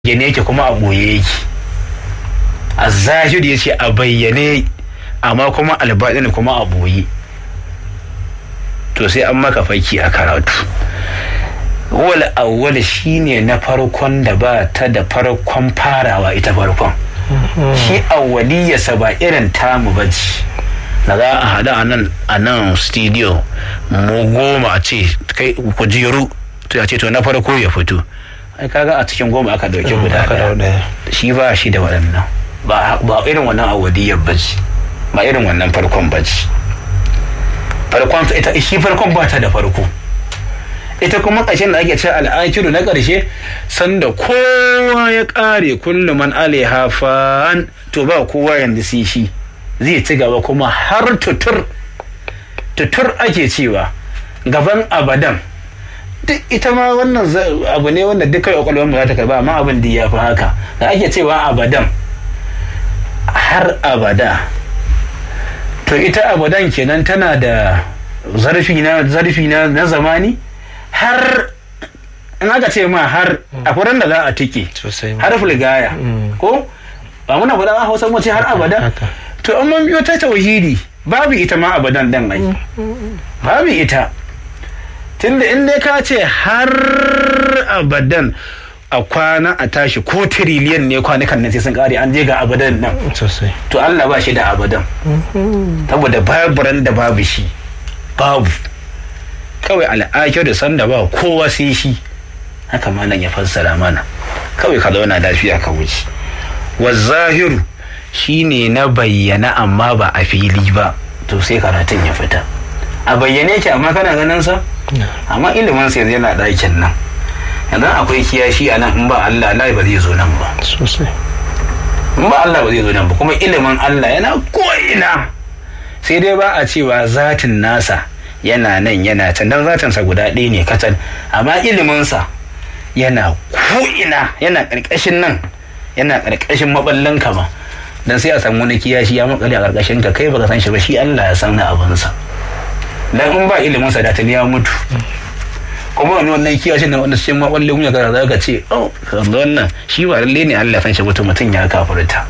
bayyane yake kuma a ɓoye yake a zahiri ya ce a bayyane amma kuma albaɗin kuma a ɓoye to sai an maka faki a karatu wal awwal shine na farkon da ba ta da farkon farawa ita farkon shi awwaliyarsa ba irin tamu ba ce da za a haɗu a nan a nan studio mu goma a ce kai kujeru to a ce to na farko ya fito ai kaga a cikin goma aka dauki guda daya shi ba shi da waɗannan ba irin wannan awwadiyar ba ce ba irin wannan farkon ba ce farkon ita shi farkon ba ta da farko ita kuma ƙarshen da ake ce al'akiru na ƙarshe sanda kowa ya ƙare kullum man alaiha fan to ba kowa yanzu sai shi zai ci gaba kuma har tutur tutur ake cewa gaban abadan duk ita ma wannan abu ne wanda duk kai kwakwalwar mu za ta karba amma abin da ya fi haka da ake cewa abadan har abada to ita abadan kenan tana da zarfi na zarfi na na zamani har in aka ce ma har a furan da za a tike har fulgaya ko ba muna faɗa a hausa mace har abada to an man biyo ta tauhidi babu ita ma abadan dan ai babu ita tunda in dai ka ce har abadan a kwana a tashi ko tiriliyan ne kwanukan nan sai sun kare an je ga abadan nan to Allah ba shi da abadan saboda babu ran da babu shi babu kawai al'akir da sanda ba kowa sai shi haka malam ya fassara mana kawai ka zauna lafiya ka wuce wa zahiru shine na bayyana amma ba a fili ba to sai karatun ya fita a bayyane ki amma kana ganin sa amma ilimin sai yana ɗakin nan yanzu akwai kiyashi a nan in ba Allah Allah ba zai zo nan ba sosai in ba Allah ba zai zo nan ba kuma ilimin Allah yana ko'ina sai dai ba a cewa zatin nasa yana nan yana can dan zatinsa guda ɗaya ne kacal amma iliminsa yana ko'ina yana ƙarƙashin nan yana ƙarƙashin maɓallin kama dan sai a samu wani kiyashi ya makale a ƙarƙashin ka kai baka san shi ba shi Allah ya san na abinsa dan in ba ilimin sa da tuni ya mutu kuma wani wannan kiyashin na wanda cikin maɓallin ya gara za ka ce oh wannan shi ba lalle ne Allah san shi mutum mutum ya kafirta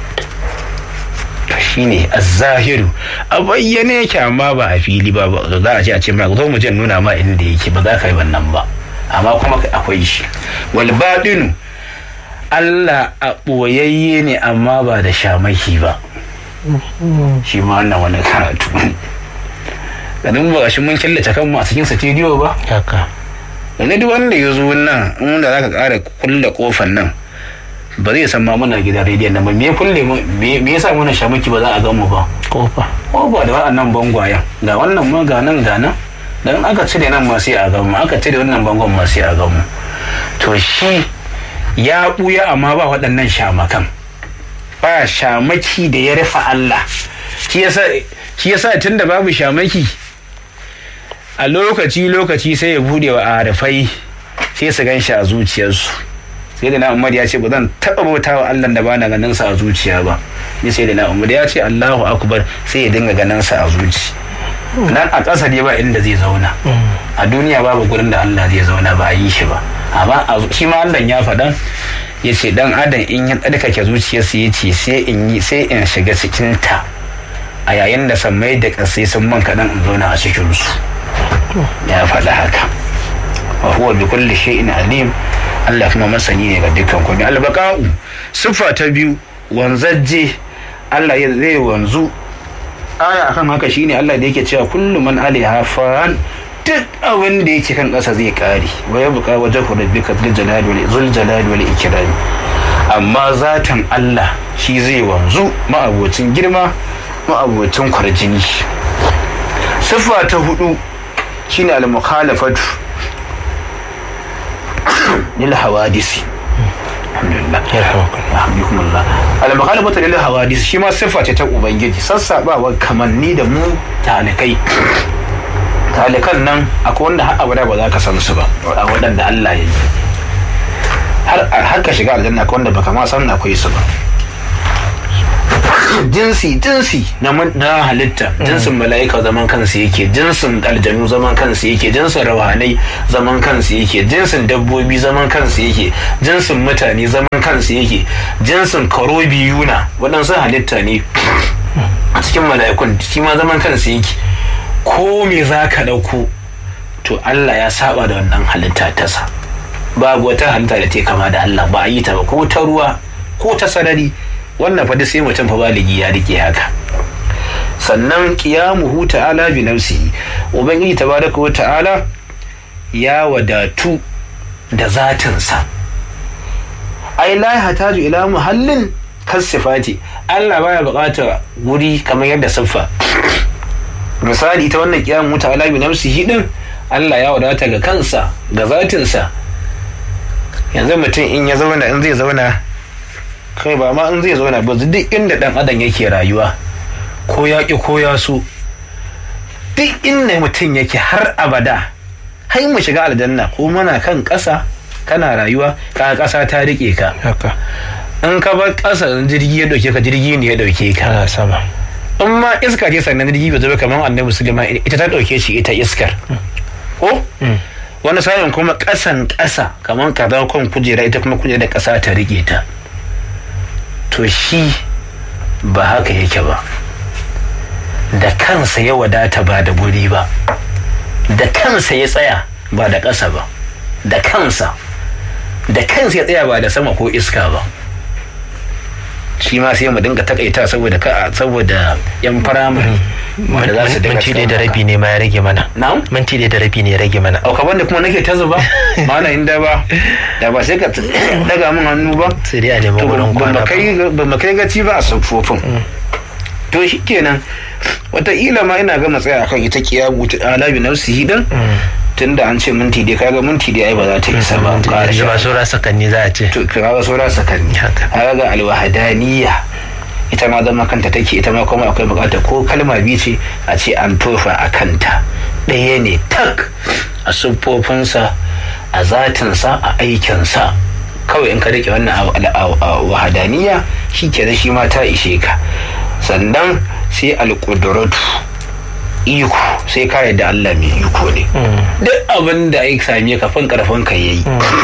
shine az-zahiru a bayyane yake amma ba a fili ba za a ce a ce ma zo mu je nuna ma inda yake ba za ka yi wannan ba amma kuma akwai shi wal batinu Allah a ɓoyayye ne amma ba da shamaki ba shi ma wannan wani karatu ganin ba shi mun killace kan a cikin studio ba haka wani duk wanda ya zo nan inda za ka ƙara kulle kofar nan ba zai san ma muna gidan rediyon nan ba me kulle me yasa muna shamaki ba za a gan mu ba kofa kofa da waɗannan bangwayen ga wannan ma ga nan ga nan dan aka cire nan ma sai a gan mu aka cire wannan bangon ma sai a gan mu to shi ya buya amma ba waɗannan shamakan ba shamaki da ya rufe Allah shi yasa shi yasa tunda babu shamaki a lokaci lokaci sai ya bude wa arifai sai su gan shi a zuciyarsu sai da na umar ya ce ba zan taɓa bauta wa allah da bana ganin sa a zuciya ba ni sai da na umar ya ce allahu akbar sai ya dinga ganin sa a zuci nan a ƙasa ne ba inda zai zauna a duniya babu gurin da allah zai zauna ba a yi shi ba amma shi ma allah ya faɗa ya ce dan adam in ya tsarkake zuciyarsa ya ce sai in yi sai in shiga cikin ta a yayin da sammai da ƙasai sun man kaɗan in zauna a cikinsu ya faɗa haka wa huwa bi kulli shay'in alim Allah kuma masani ne ga dukkan komai albaqa'u siffa ta biyu wanzajje Allah zai wanzu aya akan haka shine Allah da yake cewa kullu man alaiha fan duk abin da yake kan ƙasa zai kare wa ya buƙa wajen rabbika zul jalali wal zul jalali wal ikram amma zatan Allah shi zai wanzu ma'abocin girma ma'abocin kwarjini siffa ta hudu shine al-mukhalafatu lil hawadisi alhamdulillah alhamdulillah al-mukhalafatu lil hawadisi shi ma siffa ce ta ubangiji sassabawa kamanni da mu talikai talikan nan akwai wanda har abada ba za ka san su ba a waɗanda Allah ya yi har ka shiga aljanna akwai wanda baka ma san akwai su ba jinsi jinsi na halitta jinsin mala'ika zaman kansu yake jinsin aljanu zaman kansu yake jinsin rawanai zaman kansu yake jinsin dabbobi zaman kansu yake jinsin mutane zaman kansu yake jinsin karobi yuna waɗansu halitta ne a cikin mala'ikun shi ma zaman kansu yake ko me za ka ɗauko to Allah ya saba da wannan halitta tasa babu wata halitta da ta kama da Allah ba a yi ta ba ko ta ruwa ko ta sarari wannan fa sai mutum fa baligi ya rike haka sannan qiyamuhu ta'ala bi nafsihi ubangiji tabaraka wa ta'ala ya wadatu da zatinsa ai la hataju ila muhallin kasifati Allah baya buƙatar guri kamar yadda siffa misali ita wannan qiyamuhu ta'ala bi nafsihi din Allah ya wadata ga kansa ga zatinsa yanzu mutum in ya zauna in zai zauna kai ba ma in zai zauna ba duk inda dan adam yake rayuwa ko ya ki ko ya so duk inda mutum yake har abada har mu shiga aljanna ko muna kan ƙasa kana rayuwa ka ƙasa ta rike ka haka in ka bar ƙasa jirgi ya dauke ka jirgi ne ya dauke ka kana sama in ma iska ce sannan jirgi bai zo kamar annabi sulaiman ita ta dauke shi ita iskar ko wani sa'in kuma ƙasan ƙasa kamar ka zama kan kujera ita kuma kujera ƙasa ta rike ta to shi ba haka yake ba da kansa ya wadata ba da guri ba da kansa ya tsaya ba da ƙasa ba da kansa da kansa ya tsaya ba da sama ko iska ba shi ma sai mu dinga takaita saboda ka saboda yan firamare wanda za su dinga minti ɗaya da rabi ne ma ya rage mana na'am minti ɗaya da rabi ne ya rage mana auka banda kuma nake ta zuba mana inda ba da ba sai ka daga min hannu ba sai dai a nemi to wurin ba kwana mu kai ba mu kai gaci ba a siffofin to shi kenan wataƙila ma ina gama tsaya akan ita kiyabu ta alabi nafsihi din tunda an ce minti dai kaga minti dai ai ba za ta isa ba ƙara yanzu ba sha saura sakanni za a ce to kaga saura sakanni Haka. kaga alwahadaniya ita ma zama kanta take ita ma kuma akwai bukatar ko kalma biyu ce a ce an tofa a kanta ɗaya ne tak a siffofinsa a zatinsa a aikinsa kawai in ka rike wannan a- a- a wahadaniya shi ke shi ma ta ishe ka sannan sai alƙuduratu iko sai ka yadda Allah mai iko ne duk abin da ya same ka fin karfin ka yayi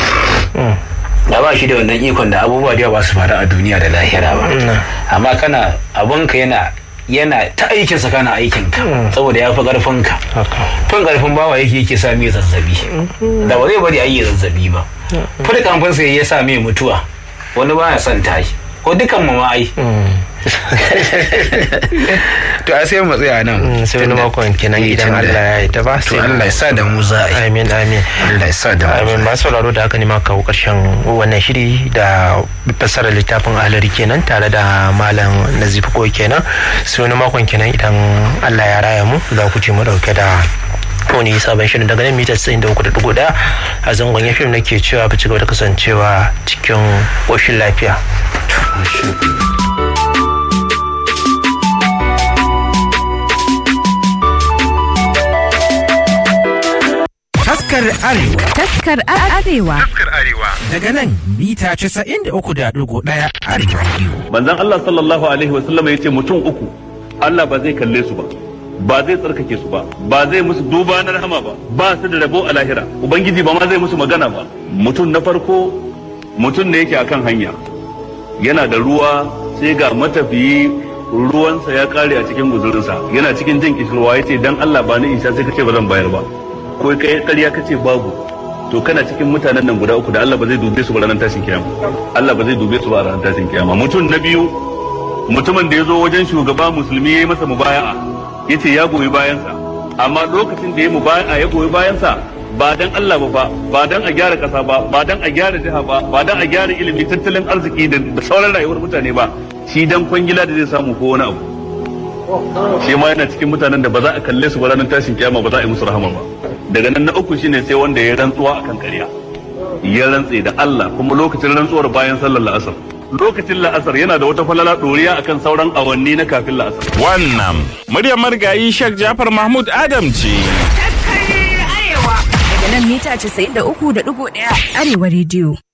da ba shi da wannan ikon da abubuwa da yawa ba su faru a duniya da lahira ba amma kana abinka yana yana ta aikinsa kana aikinka saboda ya fi karfinka haka fin karfin bawa yake yake sa mai zazzabi da ba zai bari a yi zazzabi ba fi kamfansa ya sa mai mutuwa wani baya son tashi ko dukan mu ma ai to a sai mu tsaya nan Mm, sai wani makon kenan Eh, idan tunda- Allah ya yi ta ba to Allah ya sa da mu za a yi amin amin Allah ya sa da mu amin masu sauraro da aka nema kawo karshen wannan shiri da fassarar littafin ahlari kenan tare da malam nazifi ko kenan sai wani makon kenan idan Allah ya raya mu za ku ce mu dauke da wani sabon shirin daga nan mita 93.1 a zangon ya fim nake cewa ba ci gaba da kasancewa cikin ƙoshin lafiya Taskar Arewa Taskar Arewa. daga nan mita 93.1 Arewa Radio. manzon Allah sallallahu alaihi wasallam ya ce mutum uku Allah ba zai kalle su ba ba zai tsarkake su ba ba zai musu duba na rahama ba ba su da rabo a lahira ubangiji ba ma zai musu magana ba mutum na farko mutum ne yake akan hanya yana da ruwa sai ga matafiyi ruwansa ya kare a cikin guzurinsa yana cikin jin kishirwa ya ce dan Allah ba ni isa sai kace ba zan bayar ba ko kai ƙarya kace babu to kana cikin mutanen nan guda uku da Allah ba zai dube su ba ranar tashin kiyama Allah ba zai dube su ba ranar tashin kiyama mutum na biyu mutumin da ya zo wajen shugaba musulmi ya yi masa mubaya'a ya ce ya goyi bayansa amma lokacin da ya mubaya'a ya goyi bayansa ba dan Allah ba fa ba dan a gyara kasa ba ba dan a gyara jiha ba ba dan a gyara ilimi tattalin arziki da da sauran rayuwar mutane ba shi dan kwangila da zai samu ko wani abu shi ma yana cikin mutanen da ba za a kalle su ba ranar tashin kiyama ba za a yi musu rahama ba daga nan na uku shine sai wanda ya rantsuwa akan ƙarya ya rantse da Allah kuma lokacin rantsuwar bayan sallar la'asar lokacin la'asar yana da wata falala ɗoriya akan sauran awanni na kafin la'asar Wannan muryar marigayi Sheikh Jafar Mahmud Adam ce. Daga nan mita 93.1 Arewa Radio.